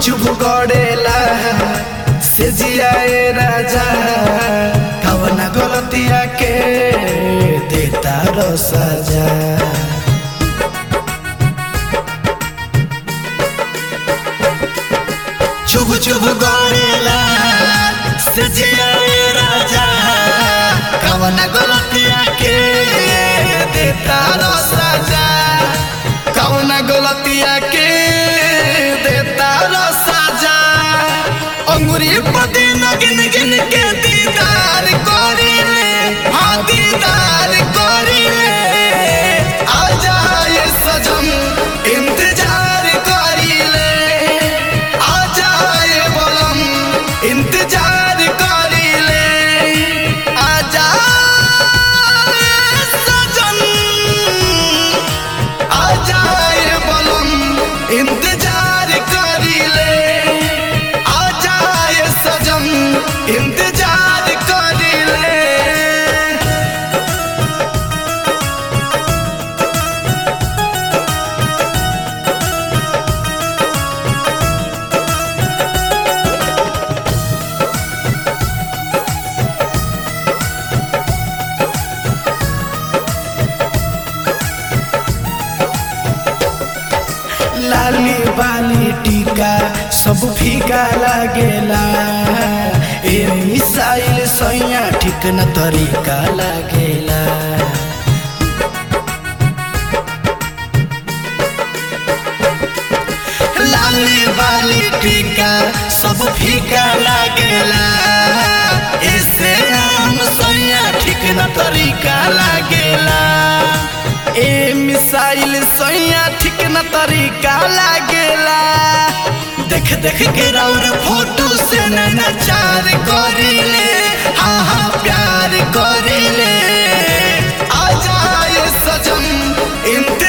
चुप गड़ेला से जियाए राजा कवना गलतिया के देता रो सजा चुप चुप गड़ेला से जियाए राजा कवना गलतिया के देता रो सजा कवना गलतिया के देता रो सजा अंगुरी पति न गिन गिन के दीदार करिले हाँ दीदार करिले आ जाए सजन इंतजार करिले आ जाए बलम इंतजार करिले आ जाए सजन आ जाए बलम इंतजार करिले आ जाए सजन इंतजार करिले लाली बाली टीका सब फीका लागेला ए मिसाइल सैया ठीक न तरीका लागेला लाली बाली टीका सब फीका लागेला इसे हम सैया ठीक न तरीका लागेला ए मिसाइल सैया ठीक न तरीका लागेला देख देख के रौर फोटो से नचार करिले हाँ हाँ प्यार करिले आ जाए सजन इंत